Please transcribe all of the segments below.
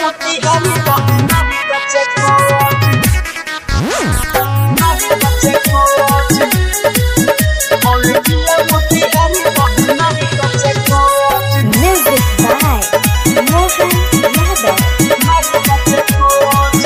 मोतिहारी बहनारी कच्चे कोच नारी कच्चे कोच और जिला मोतिहारी बहनारी कच्चे कोच Music by Mohan Yadav. नारी कच्चे कोच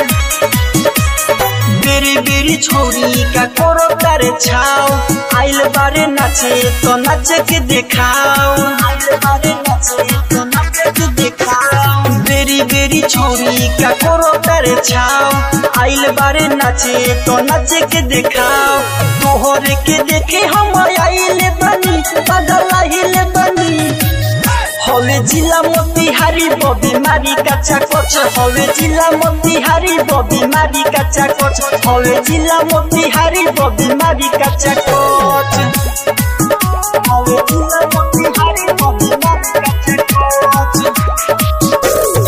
बेरी बेरी छोरी का करो तारे छाओ आइल बारे नाचे तो नाचे के देखाओ आइल बारे नाचे तो नाचे के देखाओ बेरी बेरी छोरी का करो तारे छाओ आइल बारे नाचे तो नाचे के देखाओ तोहरे के देखे हम आइल बनी बदल आइल बनी हवे जिला मोतिहारी बबी मारी काचा कोच हवे जिला मोतिहारी बबी मारी काचा कोच हवे जिला मोतिहारी बबी मारी काचा कोच हवे जिला मोतिहारी बबी मारी काचा कोच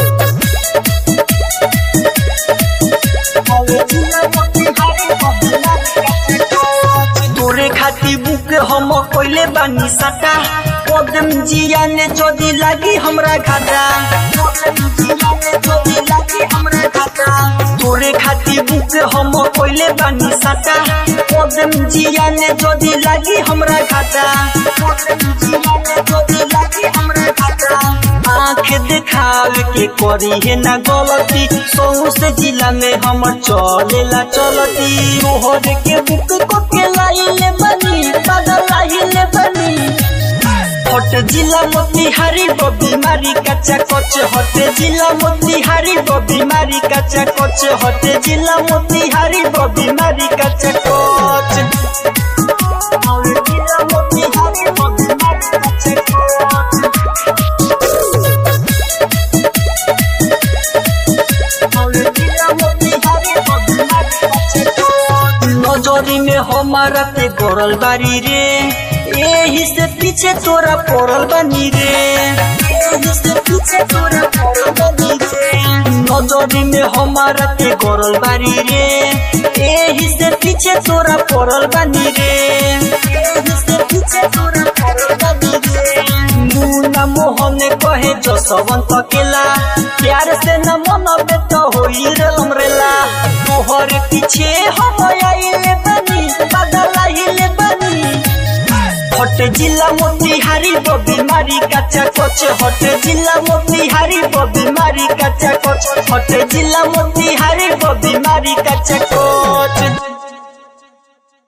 हवे जिला मोतिहारी बबी मारी काचा कोच तोरे खाती बुक हम कोइले बानी सटा कदम जिया ने जोदी लागी हमरा घाटा कदम जिया ने जोदी लागी हमरा घाटा तोरे खाती बुक हम कोइले बानी सटा कदम जिया ने जोदी लागी हमरा घाटा कदम जिया ने जोदी लागी हमरा घाटा आँख देखावे के करी है ना गलती सौ से जिला में हम चलेला चलती तोहर के बुक को के लाइले बनी पागल लाइले बनी हट जिला मोतिहारी बबी मारी कच्चा कोच हट जिला मोतिहारी बबी मारी कच्चा कोच हट जिला मोतिहारी बबी मारी कच्चा कोच और जिला मोतिहारी बबी मारी कच्चा कोच और जिला मोतिहारी बबी मारी कच्चा कोच नजरी में हमारा ते गरल बारी रे एही से पीछे तोरा पड़ल बनी रे एही से पीछे तोरा पड़ल बनी रे नजरी में हमारा ते गरल बारी रे एही से पीछे तोरा पड़ल बनी रे एही से पीछे तोरा पड़ल बनी रे मुन्ना मोहन कहे जसवंत केला प्यार से न मन बेट होई रे लमरेला तोहर पीछे हम आइले बनी बदल आइले बनी हट जिला मोतिहारी बबी मारी काचा कोच हट जिला मोतिहारी बबी मारी काचा कोच हट जिला मोतिहारी बबी मारी काचा कोच